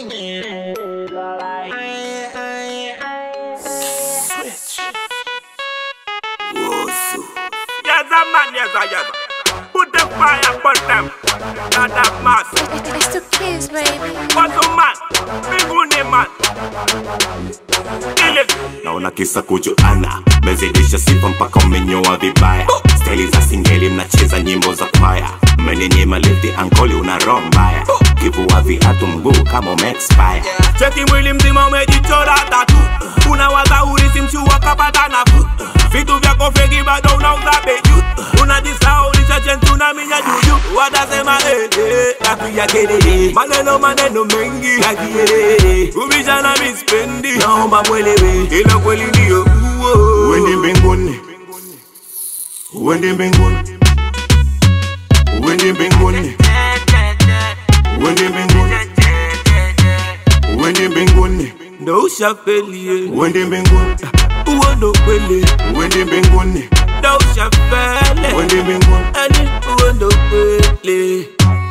Yes, a man, yes, a yes. Put the fire upon them. Not that mass. It's the kids, baby. What's a man? Big uni man. Kill it. naona kisa kujuana mezidisha sifa mpaka umenyoa vibaya staili za singeli mnacheza nyimbo za kwaya mmenenyema lifti ankoli una roho mbaya kivua viatu mguu kama umeexpire Cheki mwili mzima umejichora tatu unawaza urisi mshua kapata nafu vitu vyako feki bado unauza beju unajisahau lichachentu na minya juju watasema eh, eh, napiga kelele maneno maneno mengi ya kielele ubishana mispendi naomba mwelewe ila kweli ndio uo uende mbinguni uende mbinguni uende mbinguni uende mbinguni uende mbinguni ndo ushafelie uende mbinguni uo ndo kweli uende mbinguni ndo ushafele uende mbinguni ani uo ndo kweli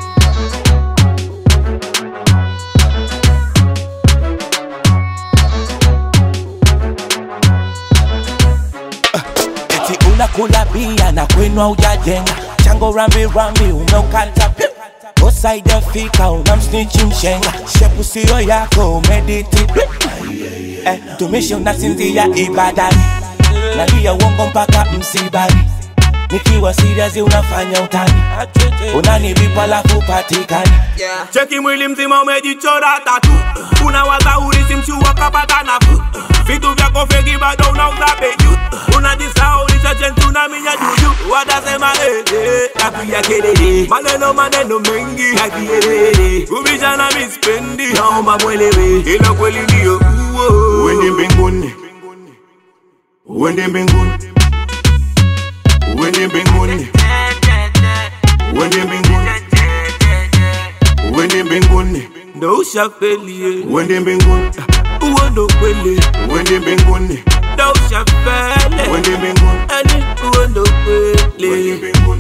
eti unakula bia na kwenu ujajenga chango rambi rambi umeukata piu. usaidafika unamsnichi mshenga shepu siyo yako umediti eh, tumishi unasinzia ibadani nalia uongo mpaka msibani nikiwa serious unafanya utani unanivipa alafu patikani cheki mwili mzima umejichora tatu unawaza urisi mshua kapata nafu vitu vyako feki bado unauza beju unajisahau lichachentu na minya juju watasema eh, eh, napiga kelele maneno maneno mengi ya kielele kubishana mispendi naomba mwelewe ila kweli ndio uo uende mbinguni uende mbinguni uende mbinguni uende mbinguni uende mbinguni ndo ushafelie uende mbinguni uo ndo kweli uende mbinguni ndo ushafele uende mbinguni ani uo ndo uende kweli mbinguni